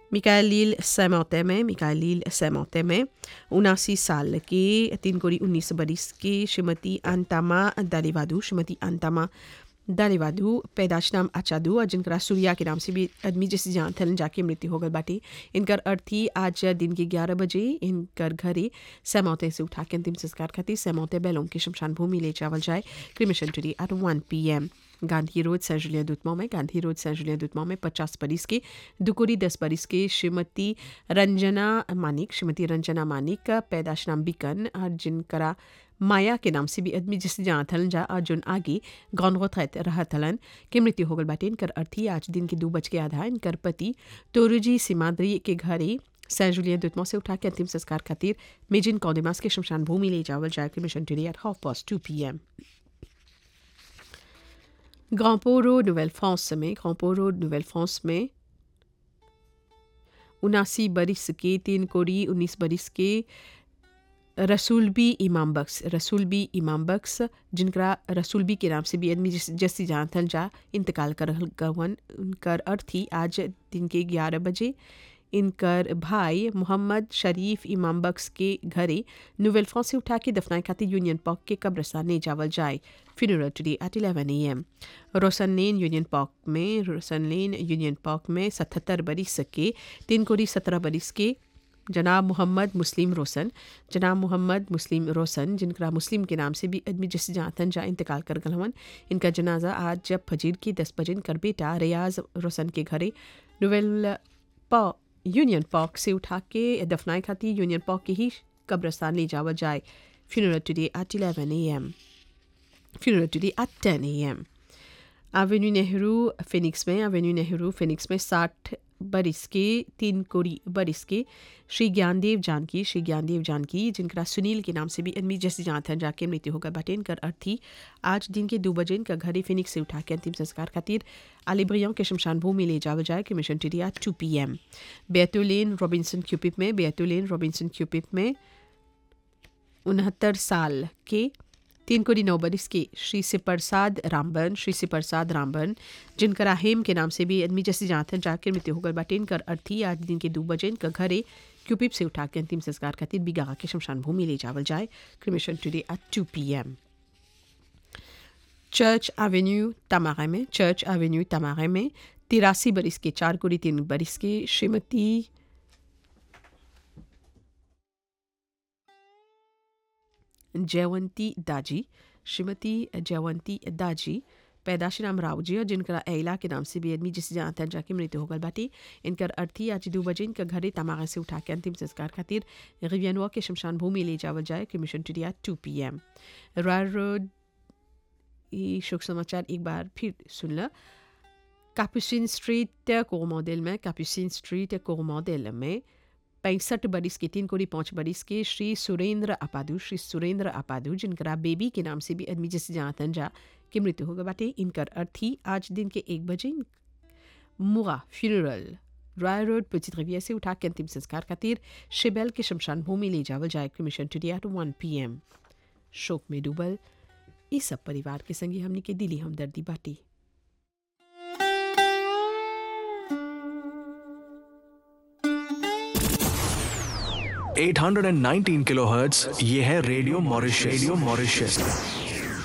मिकाइल सैमौते में मिकाइल सैमौते में उनासी साल के तीन कोड़ी उन्नीस बरिस के श्रीमती अंतामा दालीवादू श्रीमती अंतामा दालीवादू पैदाश नाम अचादू और जिनका सूर्या के नाम से भी आदमी जैसे जान थलन जाके मृत्यु हो गई बाटी इनकर अर्थी आज दिन के ग्यारह बजे इनकर घरे सैमौते से उठा के अंतिम संस्कार खातिर सैमौते बैलों की शमशान भूमि ले जावल जाए cremation today at one p m Gandhi road Saint Julien दुतमा में गांधी रोड सेंट जुलिया दुतमा में पचास बरिस के दुकुरी दस बरिस के श्रीमती रंजना मानिक श्रीमती रंजना मानिक पैदाश नाम बिकन और जिनकरा माया के नाम से भी आदमी जिस जहाँ थलन जा और जुन आगे गौनगोत रहा थलन के मृत्यु हो गल बाटे इनकर अर्थी आज दिन के दो बज के आधा इनकर पति तोरुजी सीमाद्री के घरे सैन जुलियन दुतमो से उठा के अंतिम संस्कार खातिर मेजिन कौदिमास के शमशान भूमि ले जावल जाए cremation today at half past two p m Grand Port road Nouvelle France में ग्रांपो रोड नोवेल फ्रांस में उनासी बरिस के तीन कोड़ी उन्नीस बरिस के रसूलबी इमाम बख्स रसूलबी इमाम बख्स जिनका रसूलबी के नाम से भी आदमी जैसी जानथन जा इंतकाल कर गवन उनकर अर्थी आज दिन के ग्यारह बजे इनकर भाई मोहम्मद शरीफ इमाम बख्स के घरे नोवेल फ्रांस से उठा के दफनाए खातिर यूनियन पॉक के कब्रस्तान ले जावल जाए funeral today at eleven a m Roshan lane Union Park में रोशन लेन यूनियन पॉक में सतहत्तर बरिस के तीन कोड़ी सत्रह बरिस के जनाब मोहम्मद मुस्लिम रोशन जनाब मोहम्मद मुस्लिम रोशन जिनका मुस्लिम के नाम से भी आदमी जिस जातन जा इंतकाल कर गलवन इनका जनाजा आज जब फजीर की दस बजे इनकर बेटा रियाज रोशन के घरे नोवेल पॉ यूनियन पॉक से उठा के दफनाए खाती यूनियन पॉक के ही कब्रस्तान ले जावा जाए funeral today at eleven a m funeral today at ten a m avenue Nehru Phoenix में एवेन्यू नेहरू फिनिक्स में साठ बरिस के तीन कोड़ी बरिस के श्री ज्ञानदेव जानकी श्री ज्ञानदेव जानकी जिनका सुनील के नाम से भी अनमी जैसे जानथन जाके मृत्यु होगा बटे इनकर अर्थी आज दिन के दो बजे इनका घरे फिनिक्स से उठा के अंतिम संस्कार खातिर आलिब्रियों के शमशान भूमि ले जावा जाए cremation today at two p m बेतुलेन रॉबिन्सन क्यूपिप में बेतुलेन रॉबिन्सन क्यूपिप में उनहत्तर साल के तीन कोड़ी नौ बरिस के श्री से प्रसाद रामबन श्री से प्रसाद रामबन जिनका हेम के नाम से भी आदमी जैसे जानथन जाकर मृत्यु होकर बाटे इनकर अर्थी आज दिन के दो बजे इनका घरे क्यूपिप से उठा के अंतिम संस्कार खातिर बिगा के शमशान भूमि ले जावल जाए cremation today at two p m church avenue तमारे में चर्च एवेन्यू तमारे में तिरासी बरिस के चार कोड़ी तीन बरिस के श्रीमती जयवंती दाजी श्रीमती जयवंती दाजी पैदाशी नाम रावजी और जिनका एला के नाम से भी आदमी जिस जानते हैं जाके मृत्यु होगल बाटी इनकर अर्थी आज दो बजे इनका घरे तमागा से उठा के अंतिम संस्कार खातिर रिवियनवा के शमशान भूमि ले जावल जाए cremation today at two p m royal road ये शोक समाचार एक बार फिर सुन ल कापुसिन स्ट्रीट कोरमोडेल में कापुसिन स्ट्रीट कोरमोडेल में पैंसठ बरिस के तीन कोड़ी पाँच बरिस के श्री सुरेंद्र अपादु श्री सुरेंद्र अपादु जिनका बेबी के नाम से भी आदमी जैसे जानतन जा की मृत्यु होगा बाटे इनकर अर्थी आज दिन के एक बजे मुगा फ्यूनरल रॉयल रोड पुचित रविया से उठा के अंतिम संस्कार खातिर शिबेल के शमशान भूमि ले जावल जाए cremation today at two one p m शोक में डूबल इस सब परिवार के संगे हमने के दिली हमदर्दी बाटी 819 किलोहर्ट्ज ये है रेडियो मॉरिशस रेडियो मॉरिशस